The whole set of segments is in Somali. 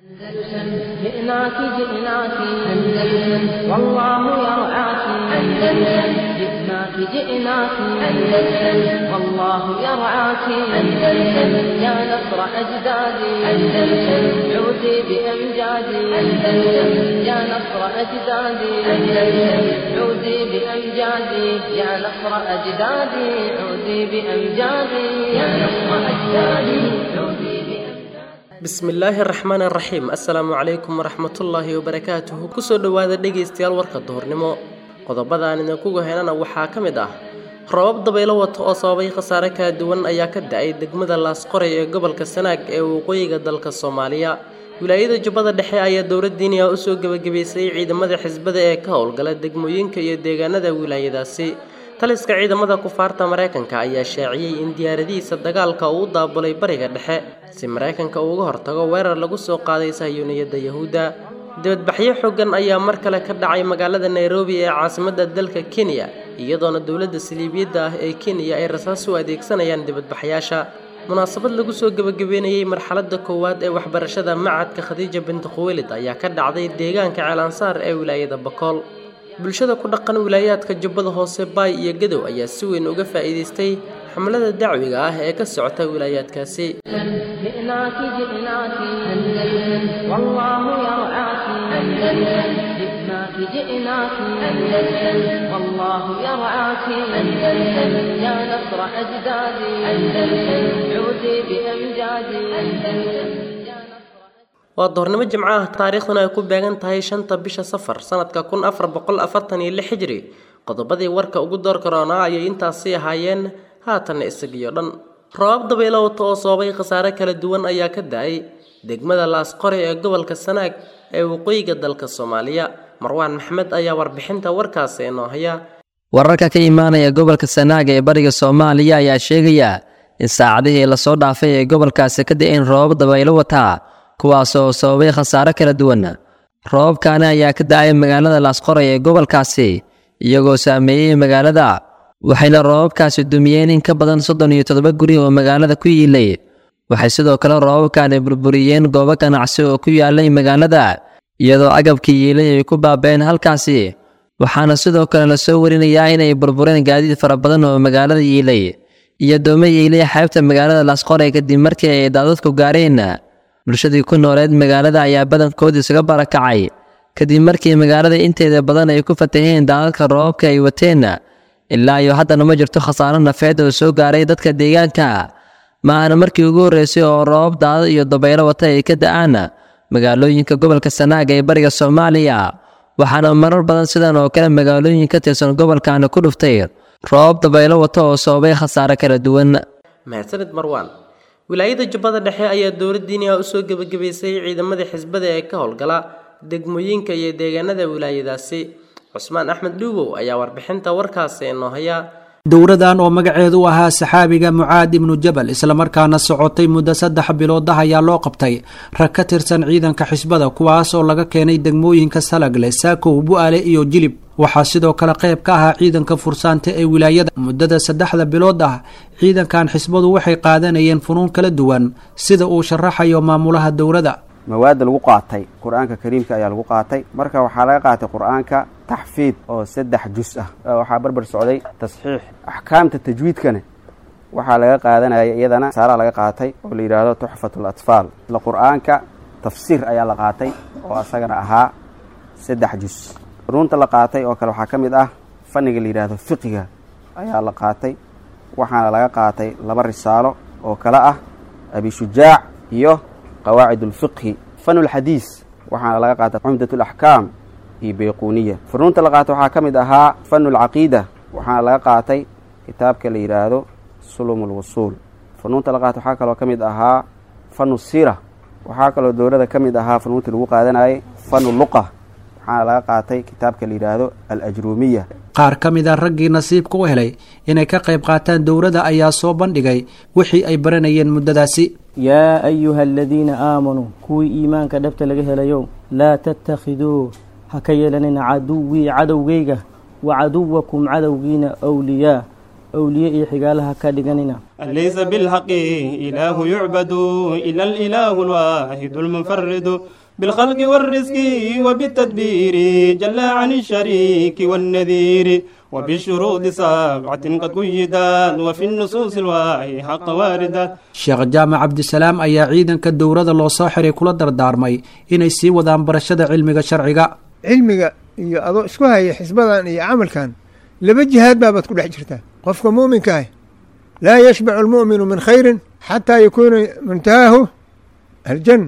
أندلسن جئناك جئناك أندلسن والله يرعاك أندلسن جئناك جئناك أندلسن والله يرعاك أندلسن يا نصر أجدادي أندلسن عودي بأمجادي أندلسن يا نصر أجدادي أندلسن عودي بأمجادي يا نصر أجدادي عودي بأمجادي يا نصر أجدادي عودي بأمجادي bismillaahi araxmaan araxiim assalaamu calaykum waraxmatullaahi wabarakaatuhu kusoo dhowaada dhegaystayaal warka duhurnimo qodobadaan idinkugu helana waxaa ka mid ah roobab dabaylo wata oo sababay khasaare kala duwan ayaa ka da-ay degmada laasqoray ee gobolka sanaag ee waqooyiga dalka soomaaliya wilaayada jubbada dhexe ayaa dowladdiiniya usoo gebagabaysay ciidamada xisbada ee ka howlgala degmooyinka iyo deegaanada wilaayadaasi taliska ciidamada kufaarta maraykanka ayaa shaaciyey in diyaaradihiisa dagaalka uu u daabulay bariga dhexe si maraykanka uu uga hortago weerar lagu soo qaaday sahyuuniyadda yahuudda dibadbaxyo xooggan ayaa mar kale ka dhacay magaalada nairobi ee caasimadda dalka kenya iyadoona dowladda saliibiyadda ah ee kenya ay rasaas u adeegsanayaan dibadbaxyaasha munaasabad lagu soo gebagabeynayey marxaladda koowaad ee waxbarashada macadka khadiija binti khuweylid ayaa ka dhacday deegaanka ceelansaar ee wilaayada bakool bulshada ku dhaqan wilaayaadka jubbada hoose baay iyo gadow ayaa si weyn uga faa'iidaystay xamlada dacwiga ah ee ka socota wilaayaadkaasi جئناك جئناك أندلسن والله يرعاك أندلسن جئناك جئناك أندلسن والله يرعاك أندلسن يا نصر أجدادي أندلسن عودي بأمجادي أندلسن يا نصر waa doornimo jimco ah taariikhduna ay ku beegan tahay shanta bisha safar sanadka kun afar boqol afartan iyo lix hijri qodobadii warka ugu door karoonaa ayay intaasi ahaayeen haatanna isagiyo dhan roobab dabaylo wata oo sababay khasaare kala duwan ayaa ka da-ay degmada laasqore ee gobolka sanaag ee waqooyiga dalka soomaaliya marwaan maxmed ayaa warbixinta warkaasi inoo haya wararka ka imaanaya gobolka sanaag ee bariga soomaaliya ayaa sheegaya in saacadihii lasoo dhaafay ee gobolkaasi ka da-een roobab dabaylo wataa kuwaas oo sababay khasaare kala duwan roobabkaani ayaa ka da-ay magaalada laasqoray ee gobolkaasi iyagoo saameeyey magaalada waxayna roobabkaasi dumiyeen in ka badan soddon iyo toddoba guri oo magaalada ku yiilay waxay sidoo kale roobabkaani burburiyeen goobo ganacsi oo ku yaalay magaalada iyadoo agabkii yiilay ay ku baabeen halkaasi waxaana sidoo kale la soo warinayaa inay burbureen gaadiid fara badan oo magaalada yiilay iyo doome yiilay xeebta magaalada laasqoray kadib markii ay daadadku gaareen bulshadii ku nooleed magaalada ayaa badankood isaga barakacay kadib markii magaalada inteeda badan ay ku fataheen daadadka roobabka ay wateen ilaa iyo haddana ma jirto khasaaro nafeed oo soo gaaray dadka deegaanka ma aana markii ugu horreysay oo roobab daadad iyo dabaylo wata ay ka da-aan magaalooyinka gobolka sanaag ee bariga soomaaliya waxaana marar badan sidan oo kale magaalooyin ka tirsan gobolkaani ku dhuftay roobab dabaylo wata oo sababay khasaare kala duwan mahadsanid marwaan wilaayada jubbada dhexe ayaa dowladdiiniya usoo gebagabaysay ciidamadii xisbada ee ka howlgala degmooyinka iyo deegaanada wilaayadaasi cusmaan axmed dhuubow ayaa warbixinta warkaasi inoo haya dowradan oo magaceedu u ahaa saxaabiga mucaad ibnu jabal islamarkaana socotay muddo saddex bilood ah ayaa loo qabtay rag ka tirsan ciidanka xisbada kuwaas oo laga keenay degmooyinka salagle saakow bu-aale iyo jilib waxaa sidoo kale qayb ka ahaa ciidanka fursaanta ee wilaayada muddada saddexda bilood ah ciidankan xisbadu waxay qaadanayeen funuun kala duwan sida uu sharaxayo maamulaha dowladda mawaadda lagu qaatay qur-aanka kariimka ayaa lagu qaatay marka waxaa laga qaatay qur-aanka taxfiid oo saddex jus ah waxaa barbar socday tasxiix axkaamta tajwiidkana waxaa laga qaadanaya iyadana saaraa laga qaatay oo la yidhaahdo tuxfatul atfaal isla qur-aanka tafsiir ayaa la qaatay oo asagana ahaa saddex jus ruunta la qaatay oo kale waxaa ka mid ah fanniga la yidhaahdo fiqiga ayaa la qaatay waxaana laga qaatay laba risaalo oo kale ah abishujaac iyo qawaacid ulfiqhi fanulxadiis waxaana laga qaatay cumdat alaxkaam iyo bayquuniya funuunta la qaatay waxaa ka mid ahaa fanulcaqiida waxaana laga qaatay kitaabka la yidhaahdo sulum ulwusuul funuunta la qaatay waxaa kaloo ka mid ahaa fanu siira waxaa kaloo dowlada ka mid ahaa funuuntii lagu qaadanayay fanu luqa waxaana laga qaatay kitaabka la yidhaahdo alajruumiya qaar ka mid a raggii nasiibka u helay inay ka qayb qaataan dowladda ayaa soo bandhigay wixii ay baranayeen muddadaasi yaa ayuha aladiina aamanuu kuwii iimaanka dhabta laga helayow laa tattakhiduu ha ka yeelanina caduwii cadowgayga wa caduwakum cadowgiina wliyaa awliye iyo xigaalaha ka dhiganina ليس بالحق إله يعبد إلا الإله الواحد المنفرد بالخلق والرزق وبالتدبير جل عن الشريك والنذير وبالشروط سبعة قد قيدت وفي النصوص الواحي حق واردة sheekh jaamac cabdisalaam ayaa ciidanka dowrada loo soo xiray kula dardaarmay inay sii wadaan barashada cilmiga sharciga cilmiga iyo adoo isku haya xisbadan iyo camalkan laba jihaad baabaad ku dhex jirtaa qofka muuminka ah laa yashbacu almu'minu min khayrin xataa yakuuna muntahaahu aljanna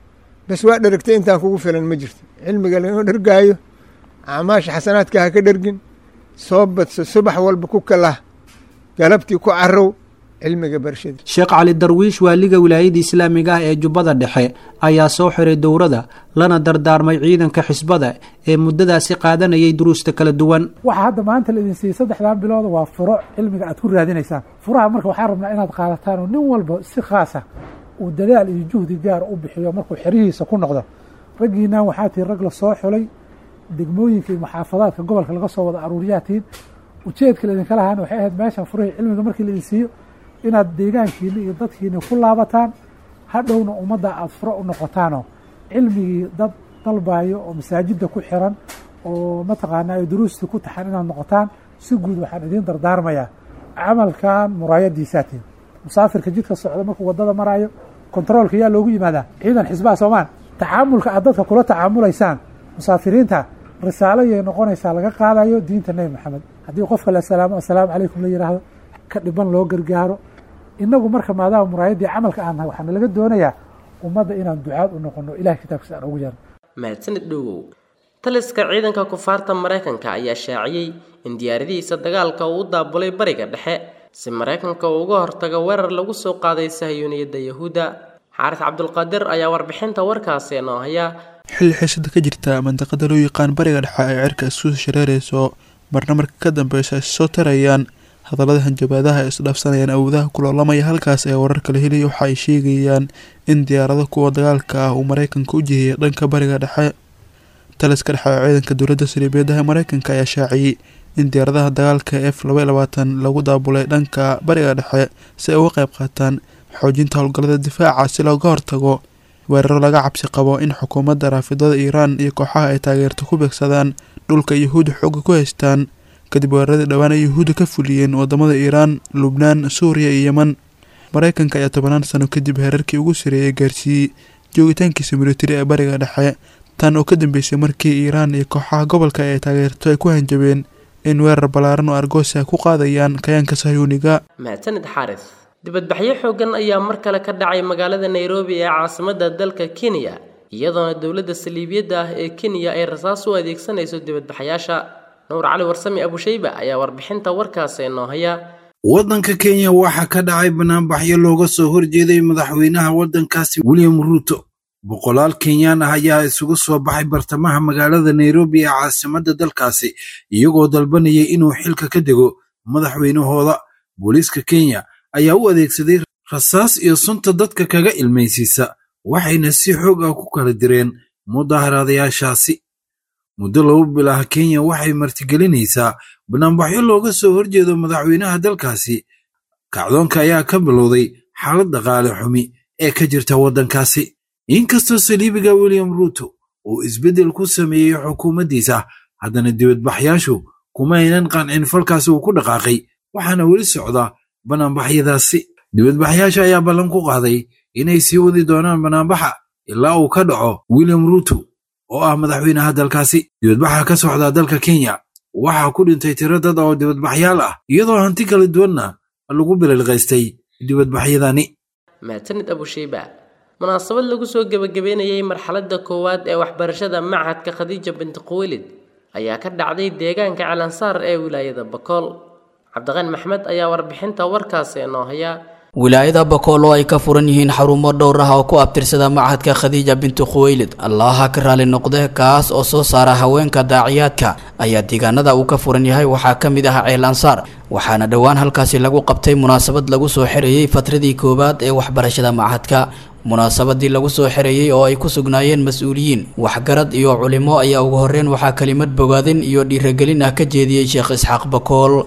bas waa dheragtay intaan kugu filan ma jirto cilmiga laga dhergaayo acmaasha xasanaadka ha ka dhergin soo badso subax walba ku kalah galabtii ku carow cilmiga barashada sheekh cali darwiish waaliga wilaayada islaamiga ah ee jubbada dhexe ayaa soo xiray dowrada lana dardaarmay ciidanka xisbada ee muddadaasi qaadanayay duruusta kala duwan waxa hadda maanta la idin siiyey saddexdan bilood waa furo cilmiga aad ku raadinaysaan furaha marka waxaan rabnaa inaad qaadataan oo nin walba si khaasa uu dadaal iyo juhdi gaar u bixiyo markuu xerihiisa ku noqdo raggiinaan waxaa tihi rag la soo xulay degmooyinka iyo maxaafadaadka gobolka laga soo wada aruuriyaatiin ujeedka laydinka lahaana waxay ahayd meeshan furihii cilmiga markii laidin siiyo inaad deegaankiina iyo dadkiina ku laabataan hadhowna ummadda aada furo u noqotaanoo cilmigii dad dalbayo oo masaajidda ku xiran oo mataqaanaa ay duruustii ku taxan inaad noqotaan si guud waxaan idiin dardaarmayaa camalkan muraayadiisaatiin musaafirka jidka socda markuu waddada maraayo kontaroolka yaa loogu yimaadaa ciidan xisbaha soomaan tacaamulka aad dadka kula tacaamulaysaan musaafiriinta risaalo yay noqonaysaa laga qaadayo diinta nebi maxamed haddii qofka la salaamo assalaamu calaykum la yidhaahdo ka dhiban loo gargaaro inagu marka maadaama muraayaddii camalka aan nahay waxaana laga doonayaa ummadda inaan ducaad u noqono ilahay kitaabkiisa aan ugu yeerno mahadsanid dhowow taliska ciidanka kufaarta maraykanka ayaa shaaciyey in diyaaradihiisa dagaalka uu u daabulay bariga dhexe si maraykanka uu uga hortago weerar lagu soo qaaday sahiyuuniyadda yahuudda xaaris cabdulqaadir ayaa warbixinta warkaasi noo haya xilli xiisada ka jirta mandaqada loo yaqaan bariga dhexe ay cirka isku shareerayso marna marka ka dambeysa ay soo tarayaan hadallada hanjabaadaha ay isdhaafsanayaan awoodaha kuloolamaya halkaas ee wararka la helaya waxa ay sheegayaan in diyaarado kuwa dagaalka ah uu maraykanka u jihiyay dhanka bariga dhexe taliska dhexe ee ciidanka dowladda saliibeedaha maraykanka ayaa shaaciyey in diyaaradaha dagaalka f laba iyo labaatan lagu daabulay dhanka bariga dhexe si ay uga qayb qaataan xoojinta howlgallada difaaca si looga hortago weeraro laga cabsi qabo in xukuumadda raafidada iiraan iyo kooxaha ay taageerto ku beegsadaan dhulka yuhuudda xooga ku haystaan kadib weeraradii dhowaan ay yuhuudda ka fuliyeen wadamada iiraan lubnaan suuriya iyo yeman maraykanka ayaa tobanaan sano kadib heerarkii ugu sareeyay gaarsiiyey joogitaankiisa militari ee bariga dhexe tan oo ka dambeysay markii iiraan iyo kooxaha gobolka ay taageerto ay ku hanjabeen in weerar ballaaran oo argoosa ku qaadayaan kayaanka sahyuuniga mahadsanid xaaris dibadbaxyo xooggan ayaa mar kale ka dhacay magaalada nairobi ee caasimadda dalka kenya iyadoona dowladda saliibiyadda ah ee kenya ay rasaas u adeegsanayso dibadbaxyaasha nuur cali warsami abushayba ayaa warbixinta warkaasi noo haya waddanka kenya waxaa ka dhacay banaanbaxyo looga soo horjeeday madaxweynaha waddankaasi william ruuto boqolaal kenyaan ah ayaa isugu soo baxay bartamaha magaalada nairobi ee caasimadda dalkaasi iyagoo dalbanayay inuu xilka ka dego madaxweynahooda booliiska kenya ayaa u adeegsaday rasaas iyo sunta dadka kaga ilmaysiisa waxayna si xoog ah ku kala direen mudaharaadayaashaasi muddo laba bil ah kenya waxay martigelinaysaa banaanbaxyo looga soo horjeedo madaxweynaha dalkaasi kacdoonka ayaa ka bilowday xaalad dhaqaale xumi ee ka jirta waddankaasi inkastoo saliibiga william ruuto uu isbeddel ku sameeyey xukuumaddiisa haddana dibadbaxyaashu kuma aynan qancin falkaasi uu ku dhaqaaqay waxaana weli socda banaanbaxyadaasi dibadbaxyaasha ayaa ballan ku qaaday inay sii wadi doonaan banaanbaxa ilaa uu ka dhaco william ruuto oo ah madaxweynaha dalkaasi dibadbaxa ka socda dalka kenya waxaa ku dhintay tiro dad oo dibadbaxyaal ah iyadoo hanti kala duwanna lagu bililqaystay dibadbaxyadani mahadsanid abushayba munaasabad lagu soo gebagabeynayay marxaladda koowaad ee waxbarashada machadka khadiija binti quwelid ayaa ka dhacday deegaanka calansaar ee wilaayada bakool cabdiqani maxmed ayaa warbixinta warkaasi noo haya wilaayada bakool oo ay ka furan yihiin xarumo dhowr ah oo ku abtirsada machadka khadiija binti khuweylid allaha ka raali noqde kaas oo soo saara haweenka daaciyaadka ayaa deegaanada uu ka furan yahay waxaa ka mid ah ceel ansaar waxaana dhowaan halkaasi lagu qabtay munaasabad lagu soo xirayey fatradii koowaad ee waxbarashada machadka munaasabadii lagu soo xereeyey oo ay ku sugnaayeen mas-uuliyiin waxgarad iyo culimo ayaa ugu horreyn waxaa kelimad bogaadin iyo dhiiragelin ah ka jeediyey sheekh isxaaq bakool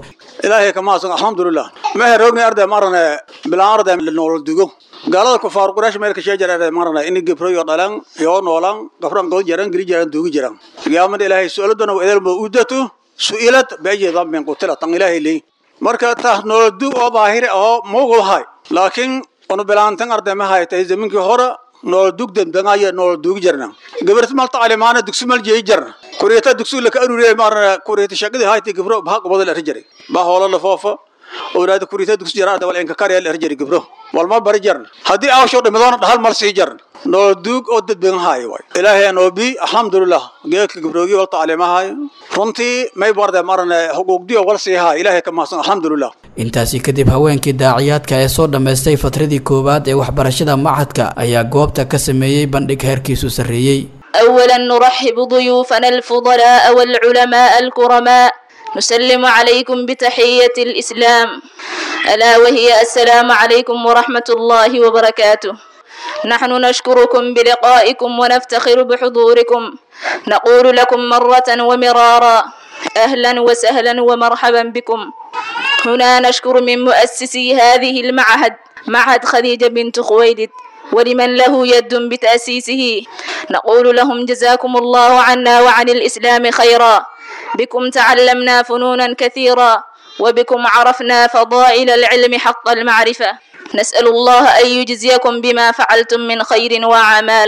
ilaahay kama hasan alxamdulilah mehe roogni arday marane bilaan arday noolol dugo gaalada kufaar quraash meel ka sheejar arday marane ini gibroyo dhalan yoo noolan gafran god jaran giri jaran dugi jaran qiyaamada ilaahay su'aaladana wa idalma udatu su'ilat baayi dambin qutila tan ilaahay leey marka taas noolol dug oo baahir oo moogul hay laakiin onu bilaantan arday ma haytay zaminkii hore nool dugdan dangaya nool dugi jarna gabarta malta alimaana dugsi mal jeey jarna kuriyata dugsi la ka arure marna kuriyata shaqada hayti gabro ba qobada la rajari ba hoola la foofa awlaad kuriyata dugsi jarada wal inka kariya la rajari gabro wal ma bari jarna hadii aa soo dhimadona dhahal mal sii jarna nool dug oo dad badan haay way ilaahay aan obi alxamdulillah geedka gabroogi walta alimahay runtii may barda marna xuquuqdii wal sii haay ilaahay ka mahadsan alxamdulillah intaasi kadib haweenkii daaciyaadka ee soo dhammaystay fatradii koowaad ee waxbarashada machadka ayaa goobta ka sameeyey bandhig heerkiisu sarreeyey أولا نرحب ضيوفنا الفضلاء والعلماء الكرماء نسلم عليكم بتحية الإسلام ألا وهي السلام عليكم ورحمة الله وبركاته نحن نشكركم بلقائكم ونفتخر بحضوركم نقول لكم مرة ومرارا أهلا وسهلا ومرحبا بكم هنا نشكر من مؤسسي هذه المعهد معهد خديجة بنت خويلد ولمن له يد بتأسيسه نقول لهم جزاكم الله عنا وعن الإسلام خيرا بكم تعلمنا فنونا كثيرا وبكم عرفنا فضائل العلم حق المعرفة نسأل الله أن يجزيكم بما فعلتم من خير وأعمال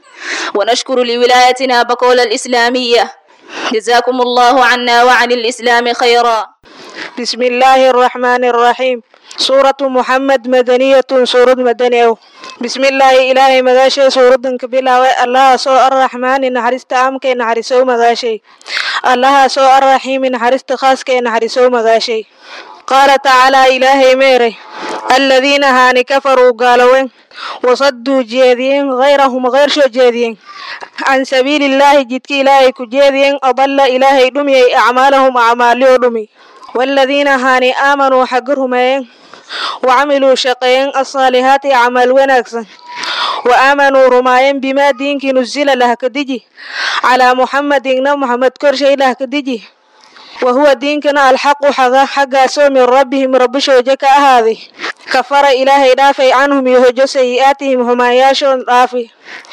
ونشكر لولايتنا بقول الإسلامية جزاكم الله عنا وعن الإسلام خيرا بسم الله الرحمن الرحيم سورة محمد مدنية سورة مدنية بسم الله إلهي مغاشي سورة كبيرة الله سو الرحمن نحرست أمك نحرسو مغاشي الله سو الرحيم نحرست خاصك نحرسو مغاشي قال تعالى إلهي ميري الذين هاني كفروا قالوا وصدوا جيدين غيرهم غير شو جيدين عن سبيل الله جدك إلهي كجيدين أضل إلهي دمي أعمالهم أعمالي دمي والذين هاني آمنوا حقرهم وعملوا شقين الصالحات عمل ونكسن وآمنوا رماين بما دينك نزل له كدجي على محمد إن محمد كرشي له كدجي وهو دينكنا الحق حقا حقا سو من ربهم رب شوجك هذه كفر إلهي دافي عنهم يهجو سيئاتهم هما ياشون دافي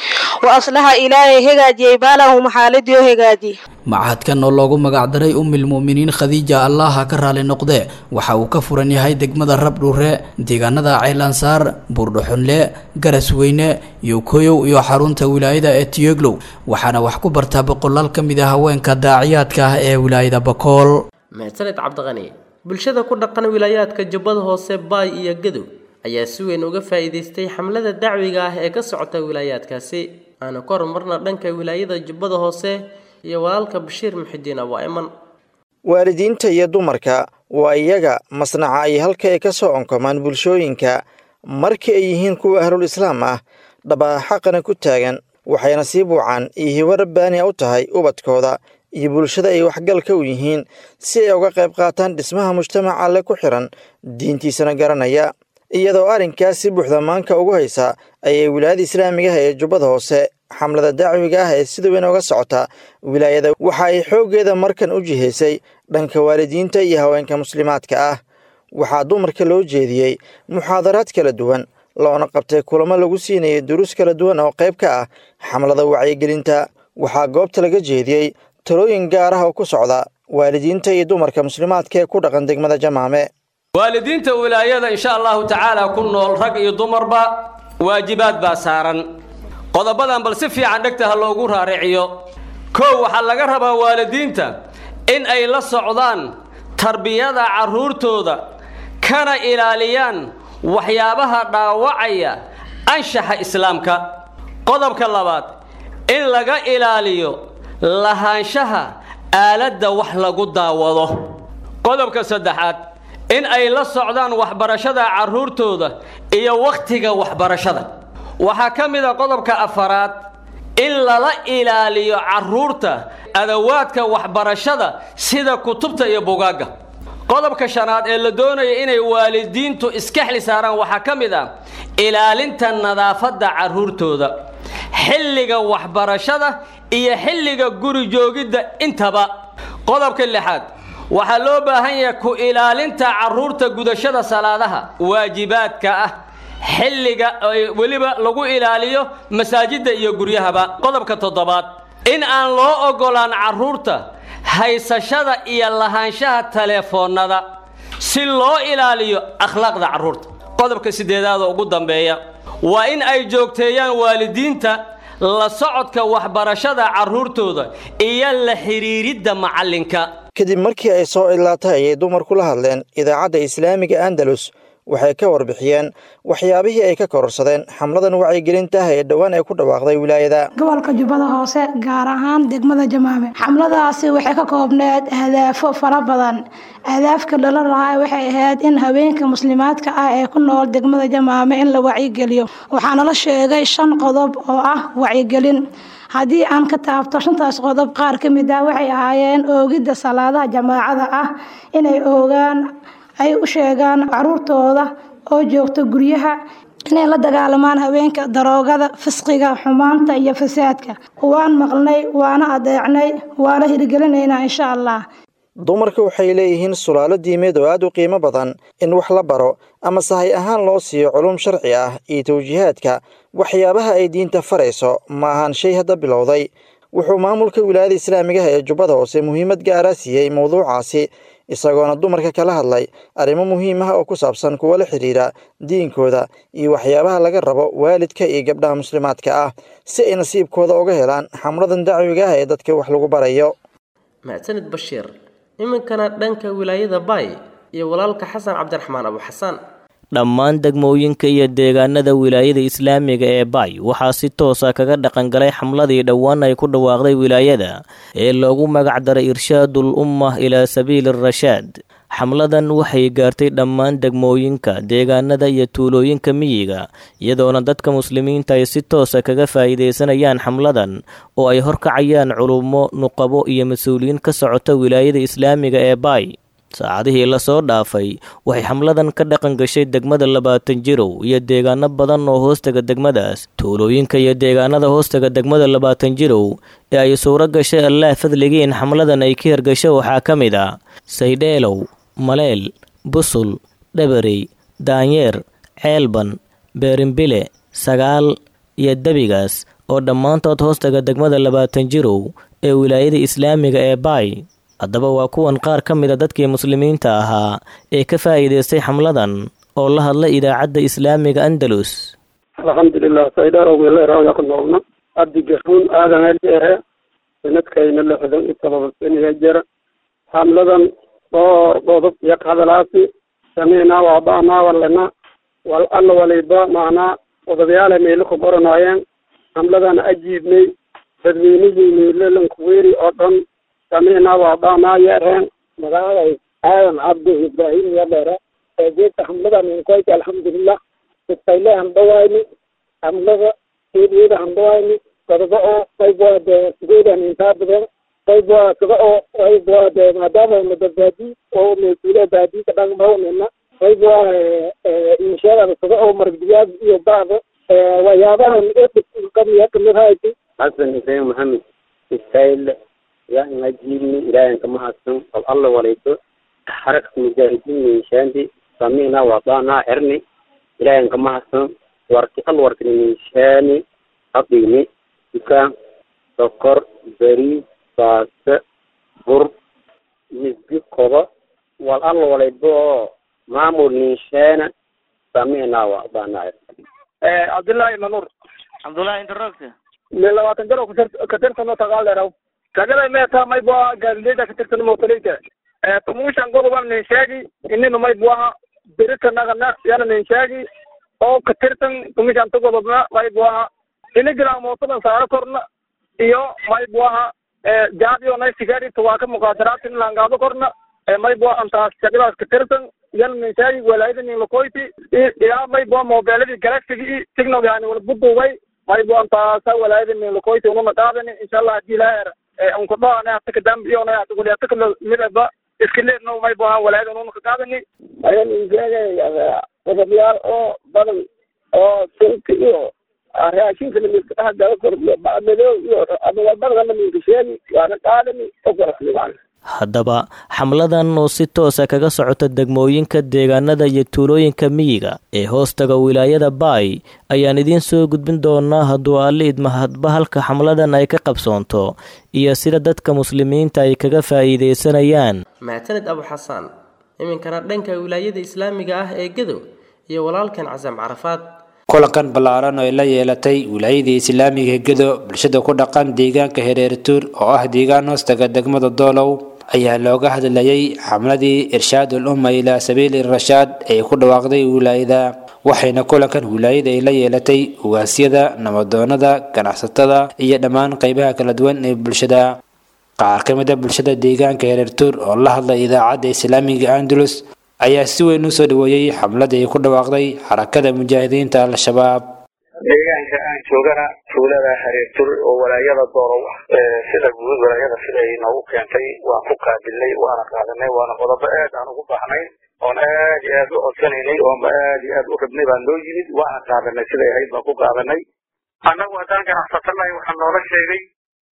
وأصلح إلهي هجاجي بالهم حالد يهجاجي machadkan oo loogu magacdaray umilmu'miniin khadiija allaha ka raali noqdee waxa uu ka furan yahay degmada rabdhuure deegaanada ceylansaar buurdhuxunle garasweyne yowkoyow iyo xarunta wilaayada ee tiyoglow waxaana wax ku bartaa boqolaal ka mid a haweenka daaciyaadka ah ee wilaayada bakool mahadsaned cabdiqani bulshada ku dhaqan wilaayaadka jubbada hoose baay iyo gadow ayaa si weyn uga faa'iidaystay xamlada dacwiga ah ee ka socota wilaayaadkaasi aana ka horumarna dhanka wilaayada jubbada hoose iyo walaalka bashiir muxidiin abaa iman waalidiinta iyo dumarka waa iyaga masnaca ay halka ay ka soo onkomaan bulshooyinka markii ay yihiin kuwa ahlul islaam ah dhabaa xaqana ku taagan waxayna sii buucaan iyo hibo rabbaania u tahay ubadkooda iyo bulshada ay waxgalka u yihiin si ay uga qayb qaataan dhismaha mujtamaca alle ku xiran diintiisana garanaya iyadoo arrinkaas si buuxda maanka ugu haysa ayay wilaayada islaamigaha ee jubbada hoose xamlada dacwiga ah ee sida weyn uga socota wilaayada waxa ay xooggeeda markan u jihaysay dhanka waalidiinta iyo haweenka muslimaadka ah waxaa dumarka loo jeediyey muxaadaraad kala duwan loona qabtay kulamo lagu siinayay duruus kala duwan oo qayb ka ah xamlada wacyigelinta waxaa goobta laga jeediyey talooyin gaar ah oo ku socda waalidiinta iyo dumarka muslimaadka ee ku dhaqan degmada jamaame waalidiinta wilaayada insha allahu tacaala ku nool rag iyo dumarba waajibaad baa saaran qodobadan bal si fiican dhegta ha loogu raariciyo kow waxaa laga rabaa waalidiinta in ay la socdaan tarbiyada carruurtooda kana ilaaliyaan waxyaabaha dhaawacaya anshaxa islaamka qodobka labaad in laga ilaaliyo lahaanshaha aaladda wax lagu daawado qodobka saddexaad in ay la socdaan waxbarashada carruurtooda iyo wakhtiga waxbarashada waxaa ka mid a qodobka afaraad in lala ilaaliyo carruurta adawaadka waxbarashada sida kutubta iyo bugaagga qodobka shanaad ee la doonaya inay waalidiintu iska xli saaraan waxaa ka mid ah ilaalinta nadaafadda carruurtooda xilliga waxbarashada iyo xilliga guri joogidda intaba qodobka lixaad waxaa loo baahan yahay ku ilaalinta carruurta gudashada salaadaha waajibaadka ah xilliga weliba lagu ilaaliyo masaajidda iyo guryahaba qodobka toddobaad in aan loo oggolaan carruurta haysashada iyo lahaanshaha teleefoonnada si loo ilaaliyo akhlaaqda carruurta qodobka siddeedaad oo ugu dambeeya waa in ay joogteeyaan waalidiinta la socodka waxbarashada carruurtooda iyo la xidhiiridda macallinka kadib markii ay soo cidlaatay ayay dumarku la hadleen idaacadda islaamiga andalus waxay ka warbixiyeen waxyaabihii ay ka kororsadeen xamladan wacyigelintaah ee dhowaan ay ku dhawaaqday wilaayada gobolka jubbada hoose gaar ahaan degmada jamaame xamladaasi waxay ka koobneed ahdaafo fara badan ahdaafka dhala lahaa waxay ahayd in haweenka muslimaadka ah ee ku nool degmada jamaame in la wacyigeliyo waxaana la sheegay shan qodob oo ah wacyigelin haddii aan ka taabto shantaas qodob qaar ka mid ah waxay ahaayeen oogidda salaadaha jamaacada ah inay oogaan ay u sheegaan caruurtooda oo joogta guryaha inay la dagaalamaan haweenka daroogada fisqiga xumaanta iyo fasaadka waan maqlnay waana adeecnay waana hirgelinaynaa insha allah dumarka waxay leeyihiin sulaalo diimeed oo aad u qiimo badan in wax la baro ama sahay ahaan loo siiyo culum sharci ah iyo tawjiihaadka waxyaabaha ay diinta farayso ma ahaan shay hadda bilowday wuxuu maamulka wilaayada islaamigaha ee jubbada hoose muhiimad gaara siiyey mowduucaasi isagoona dumarka kala hadlay arrimo muhiim ah oo ku saabsan kuwa la xidhiira diinkooda iyo waxyaabaha laga rabo waalidka iyo gabdhaha muslimaadka ah si ay nasiibkooda uga helaan xamladan dacwiga ah ee dadka wax lagu barayo macsanid bashiir iminkana dhanka wilaayada baay iyo walaalka xasan cabdiraxmaan abu xasaan dhammaan degmooyinka iyo deegaanada wilaayada islaamiga ee baay waxaa si toosa kaga dhaqangalay xamladii dhowaan ay ku dhawaaqday wilaayada ee loogu magac daray irshaadul ummah ilaa sabiili rashaad xamladan waxay gaartay dhammaan degmooyinka deegaanada iyo tuulooyinka miyiga iyadoona dadka muslimiinta ay si toosa kaga faa'iidaysanayaan xamladan oo ay horkacayaan culummo nuqabo iyo mas-uuliyiin ka socota wilaayada islaamiga ee baay saacadihii lasoo dhaafay waxay xamladan ka dhaqan gashay degmada labaatan jirow iyo deegaano badan oo hoostaga degmadaas tuulooyinka iyo deegaanada hoostaga degmada labaatan jirow ee ay suuro gashay allaah fadligii in xamladan ay ka hirgasho waxaa ka mid ah saydheelow maleel busul dhabarey daanyeer ceelban beerimbile sagaal iyo debigaas oo dhammaantood hoostaga degmada labaatan jirow ee wilaayada islaamiga ee baay haddaba waa kuwan qaar ka mid a dadkii muslimiinta ahaa ee ka faa'iidaystay xamladan oo la hadla idaacadda islaamiga andalus alxamdulilah saydhaarowgeeleraaya ku noolna abdigaruun aadan eldheere sanadkayna lixdan iyo todoba saniya jira xamladan dhowr qodob iyo hadalaasi samiinaa waaba'naa walena wal alla waliba macnaa qodobayaala meelo ku qoranaayeen xamladan ajiibnay dadweynihii meelolankuweeri oo dhan samiinaa waaba'naa yeereen magaalay aadan cabdi ibraahim yadheere geedka xamladan inkoyta alxamdulilah istayle handhawayni xamlada keediyada handhawayni qodobo oo qayboade geedan intaa badan qayboa kaga oo qayboade maadaama na badbaadi oo mesuule baadi ka dhaqmawnina qayboa inshaada kaga oo maragdiyaad iyo bacda waxyaabahan qabiya kamid hayti xasan xuseen maxamed istayle yaa inajiibni ilaahan kama hadsan bal alla walayto xarakta mujaahidiin minshaandi samina wadanaa xerni ilaahan kama hadsan warki al warkini minshaani hadhigni dukaan sokor bariis baaste bur misgi kobo wal alla walaybo oo maamul ninshaana samina wadanaa xerni cabdullaahi manur cabdullaahi inta roogta me labaatan jaro katirtano tagaaleeraw kagada meeta mayboa gaalileyda katirtano motaleyta tumushan godoban nin sheegi inina mayboaha berita nagana yana nin sheegi oo katirtan tumushan ta godobna mayboaha inigila mootadan saaro korna iyo mayboaha jaadiyo nay sigari tuwaaka muqaadaratin langaado korna mayboa antaas shaqadaas katirtan yana nin sheegi walaayada nin lakoyti ilaa mayboa mobeeladii galaxigi signal yani wala buduubay maybo antaasa walaayada nin lakoyti ununa qaadani insha allah hadii ilaahera unkudhoane ataka dambiyona ataguli ataka midaba iskileedno maybo ahaan walaayada ununa ka qaadani ayan insheegay qodobyaal oo badan oo sunka iyo raashinka namiska dhaha gala kordhiyo bacmadow iyo ama walbadana minka sheegi waana qaadani okoraslimaan haddaba xamladan oo si toosa kaga socota degmooyinka deegaanada iyo tuulooyinka miyiga ee hoostaga wilaayada baay ayaan idiin soo gudbin doonaa hadduu alle idmahadba halka xamladan ay ka qabsoonto iyo sida dadka muslimiinta ay kaga faa'iidaysanayaan mactanid abu xasaan iminkana dhanka wilaayada islaamiga ah ee gadow iyo walaalkan casam carafaad kulankan ballaaran oo ay la yeelatay wilaayadii islaamiga gedo bulshada ku dhaqan deegaanka hereertuur oo ah deegaan hoostaga degmada doolow ayaa looga hadlayay xamladii irshaadul umma ilaa sabiili rashaad ee ku dhawaaqday wilaayada waxayna kulankan wilaayada ay la yeelatay ugaasyada nabadoonada ganacsatada iyo dhammaan qaybaha kala duwan ee bulshada qaar ka mid a bulshada deegaanka hereertuur oo la hadlay idaacadda islaamiga andalus ayaa si weyn u soo dhaweeyey xamladii ku dhawaaqday xarakada mujaahidiinta al-shabaab deegaanka aan joogana tuulada hareertur oo walaayada doorow ah sida guud walaayada siday noogu keentay waan ku qaabilnay waana qaadanay waana qodobo aad aan ugu baahnay oon aad iyo aad u codsanaynay oonba aad iyo aad u rabnay baan noo yimid waana qaadanay siday ahayd baan ku qaadanay annagu haddaan ganacsatanahay waxaa noola sheegay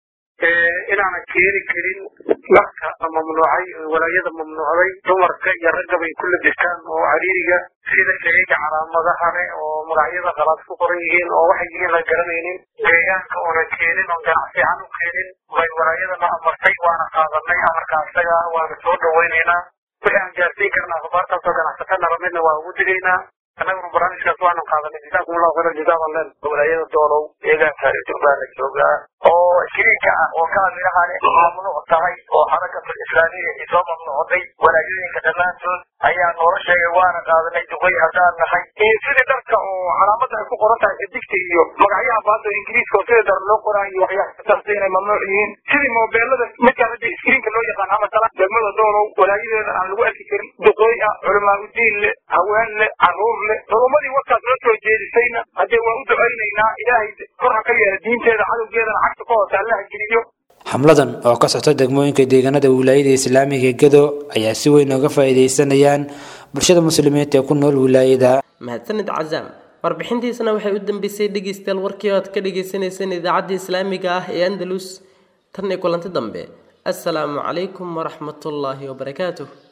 inaanan keeni karin lafka mamnuucay walaayada mamnuucday dumarka iyo ragga bay ku labistaan oo cariiriga sida shayga calaamadaha leh oo magacyada qalaad ku qoran yihiin oo waxay yihiin la garanaynin deegaanka oonan keenin oon ganacsi ahaan u keenin bay walaayadana amartay waana qaadanay amarka isaga waana soo dhawaynaynaa wixii aan gaarsiin karna akhbaartaasoo ganacsatana ramidna waa ugu digaynaa annaguna barnaamijkaas waanu qaadanay jazaakum allahu khayran jazaa len walaayada doolow deegaanka hareetur baa la joogaa oo shiriinka ah oo kaamiraha leh mamnuuc tahay oo xarakatul islaamiya ay soo mamnuucday walaayooyinka dhammaantood ayaa noola sheegay waana qaadanay duqay haddaan nahay iyo sidii dharka oo calaamada ay ku qoran tahay xidigta iyo magacyaha baada ingiriiska oo sida dar loo qoraa iyo waxyaabataas inay mamnuuc yihiin sidii moobeelada midkaan hadda iskriinka loo yaqaan ama tala degmada doolow walaayadeeda aan lagu arki karin duqooy ah culamaa udiin leh haween leh caruur leh culumadii warkaas noo soo jeedisayna haddee waan u ducaynaynaa ilaahay kor ha ka yeela diinteeda cadowgeedana cagta ka hoose allaha geliyo xamladan oo ka socta degmooyinka deegaanada wilaayada islaamiga gedo ayaa si weyn uga faa'iidaysanayaan bulshada muslimiinta ee ku nool wilaayada mahadsanid cazaam warbixintiisana waxay u dambeysay dhegeystayaal warkii oad ka dhagaysanayseen idaacadda islaamiga ah ee andalus tan iyo kulanti dambe assalaamu calaykum waraxmatullaahi wabarakaatuh